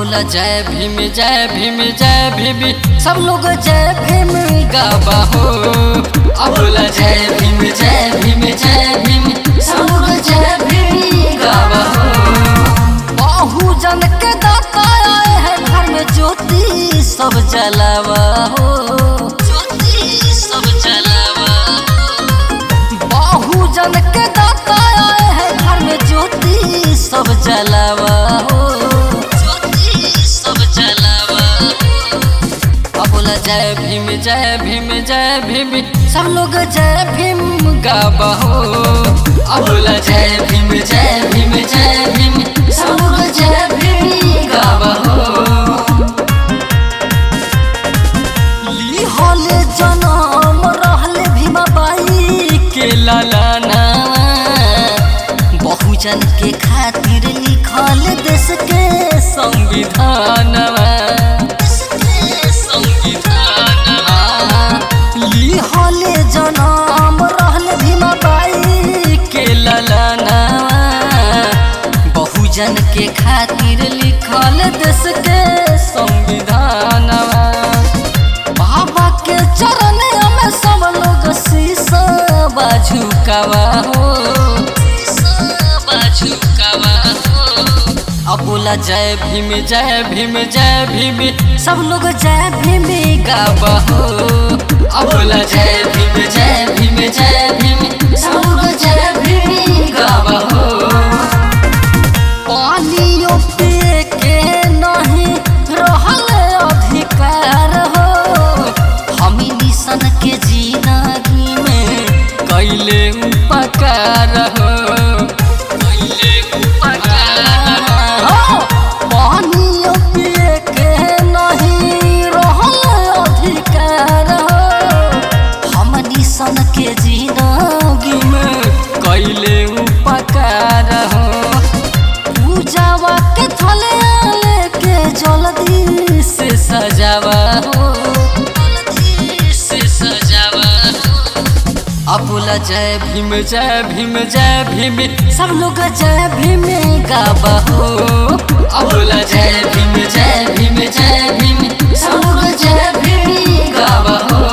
बोला जय भीम जय भीम जय भीम सब लोग जय भीम गावा हो अब बोला जय भीम जय भीम जय भीम सब लोग जय भीम गावा हो बहुजन के दाता आए हैं घर में ज्योति सब जलावा हो ज्योति सब जलावा हो बहुजन के दाता आए हैं घर में ज्योति सब जलावा हो ज्योति सब जलावा हो अब बोला जय भीम जय भीम जय भीम सब लोग जय भीम गावा हो अब बोला जय भीम जय भीम जय भीम सब लोग जय भीम गावा हो ली होले जनम रहले भीमा बाई के लालाना बहुजन के खातिर लिखल देश के संविधानवा ली होले जनम रहले भीमा बाई के लालाना बहुजन के खातिर लिखल देश के संविधानवा बाबा के चरण में सब लोग शीशा बाझुकावा हो बाझुकावा हो अब बोला जय भीम जय भीम जय भीम सब लोग जय भीम गावा हो अब बोला जय भीम जय भीम जय भीम सब लोग जय भीम गावा हो पानियो पिए के नहीं रहल अधिकार हो हमी मिशन के जिंदगी में कैले उपकार हो कैले उपकार हो पानियो पिए के नहीं रहल अधिकार हो हमनी सन के जिंदगी में कैले उपकार हो पूजावा के थले के जल्दी से सजावा हो जल्दी से सजावा हो अब बोला जय भीम जय भीम जय भीम सब लोग जय भीम गावा हो अब बोला जय भीम जय भीम जय भीम सब लोग जय भीम गावा हो